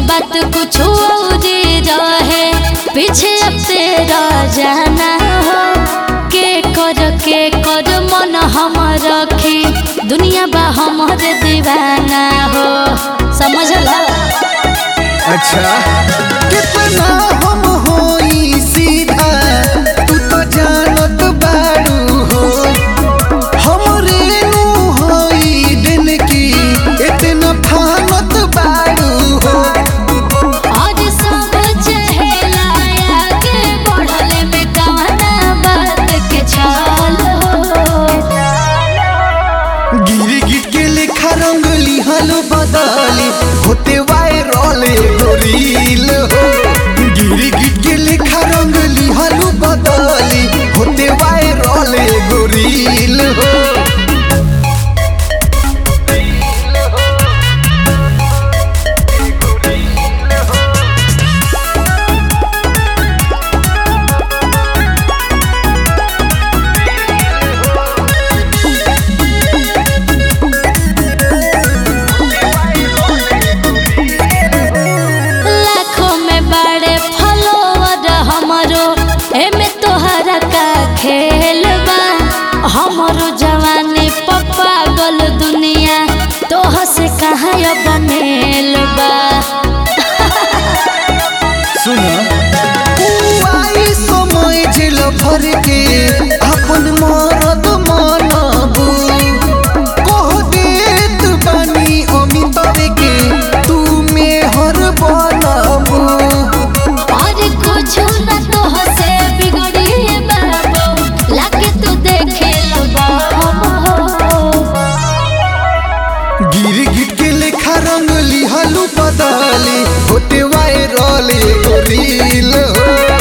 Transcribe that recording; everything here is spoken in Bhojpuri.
बात कुछ और रहे पीछे अब तेरा जाना हो के कर के कर मन हम रखी दुनिया बा हमर दीवाना हो समझला अच्छा कितना हम होई सीधा तू तो जानत बारू हो हमरे नु होई दिन की इतना फानत बारू हो और सब चहेला आगे बढ़ले में कवना बात के छल हो गिर गिट के लेखा रंगली हलो बदली होते वायरल एगो रील हो गिर गिट के लेखा रंगली हलो बदली होते वायरल एगो रील हो लाखों में बड़े फॉलोवर हमरो एमे तोहरा का खेल बा हमरो जवानी पप्पा गल दुनिया तोह से कहाँ अब मेल बा सुना आई समय झेल भर के अपन मरद मनबू कह देत बानी अमिताभ के तू मेहर बनबू और कुछ न तोह से बिगड़ी बाबू लाके तू देखे लबा गिर गिट के लेखा रंगली हलू बदली होते वायरल एगो रील हो